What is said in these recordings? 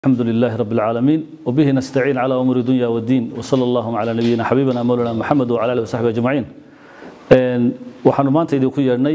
الحمد لله رب العالمين وبه نستعين على أمور الدنيا والدين وصلى الله على نبينا حبيبنا مولانا محمد وعلى آله وصحبه أجمعين waxaanu maanta idinku yeedhnay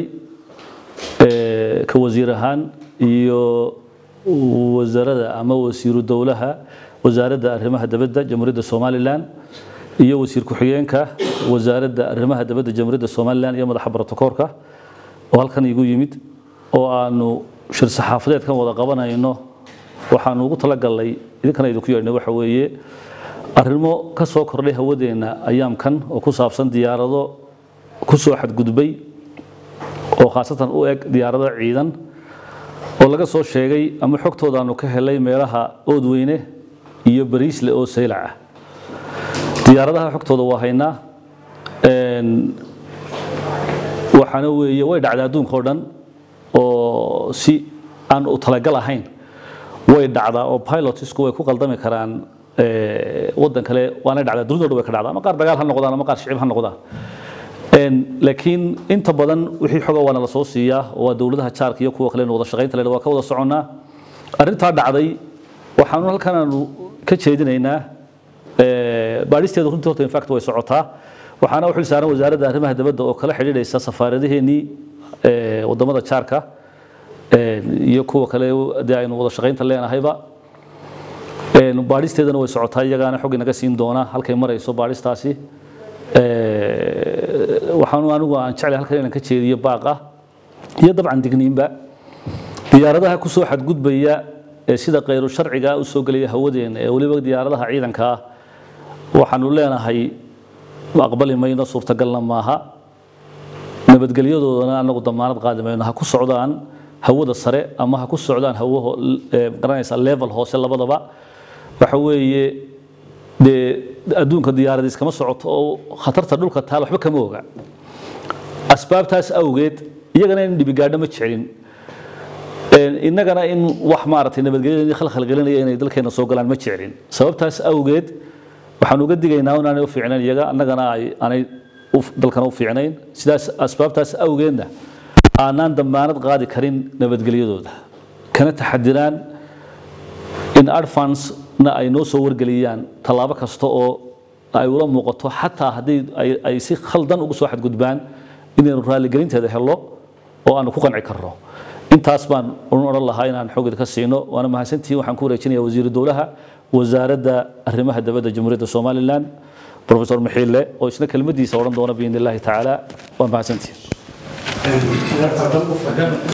ka wasiir ahaan iyo wasaaradda ama wasiiru dowlaha wasaaradda arrimaha dabadda jamhuuriyadda somalilan iyo wasiir ku-xigeenka wasaaradda arrimaha dabadda jamhuuriyadda somalilan iyo madaxa brotokoorka oo halkan igu yimid oo aanu shir saxaafadeedkan wada qabanayno waxaanu ugu talagalnay idinkana idinku yeedhnay waxa weeye arrimo ka soo kordhay hawadeenna ayaamkan oo ku saabsan diyaarado ku soo xadgudbay oo khaasatan u eg diyaarado ciidan oo laga soo sheegay ama xogtoodaanu ka helay meelaha oodweyne iyo bariisle oo saylac ah diyaaradaha xogtooda waa haynaa waxaana weeye way dhacday adduunka oo dhan oo si aan u talagal ahayn way dhacdaa oo pilotsku way ku qaldami karaan waddan kale waana dhacdaa dunida dhan way ka dhacdaa ama qaar dagaal ha noqdaan ama qaar shicib ha noqdaan laakiin inta badan wixii xoga waana la soo siiyaa waa dowladaha jaarka iyo kuwa kale wada shaqaynta leh waa ka wada soconnaa arrintaa dhacday waxaanu halkan aanu ka jeedinaynaa baadhisteedu runtii horta infact way socotaa waxaana u xil saaran wasaaradda arrimaha dabadda oo kala xidhiidhaysa safaaradaheenii wadamada jaarka iyo kuwa kale dee aynu wada shaqaynta leenahayba baadhisteedana way socotaa iyagaana xog inaga siin doona halkay marayso baadhistaasi waxaanu anigu aan jeclay halkan inaan ka jeediyo baaqa iyo dabcan digniinba diyaaradaha ku soo xadgudbaya ee sida khayru sharciga u soo gelaya hawadeena ee weliba diyaaradaha ciidanka ah waxaanu leenahay aqbali mayno suurtagalna maaha nabadgelyadoodana anagu damaanad qaadi mayno ha ku socdaan hawada sare ama ha ku socdaan hawo garanaysa level hoose labadaba waxa weeye dee adduunka diyaaradiis kama socoto oo khatarta dhulka taal waxba kama oga asbaabtaas awgeed iyagana in dhibigaadho ma jecelin innagana in wax maaragtay nabadgelyada khalkhalgelinaya inay dalkeena soo galaan ma jecelin sababtaas awgeed waxaan uga digaynaa inaanay u fiicnayn iyaga annagana aanay dalkana u fiicnayn sidaas asbaabtaas awgeedna aanaan damaanad qaadi karin nabadgelyadooda kana taxadiraan in advance na ay noo soo wargeliyaan tallaabo kasta oo ay ula muuqato xataa haddii ay si khaldan ugu soo xadgudbaan inaynu raaligelinteeda helo oo aanu ku qanci karno intaas baan odhan lahaa inaan xoogid ka siino waana mahadsantihiin waxaan ku wareejinaya wasiiru dowlaha wasaaradda arrimaha dabadda jamhuuriyadda somalilan professor mixiille oo isna kelmadiisa odhan doona biidni illaahi tacaala waa mahadsantihiin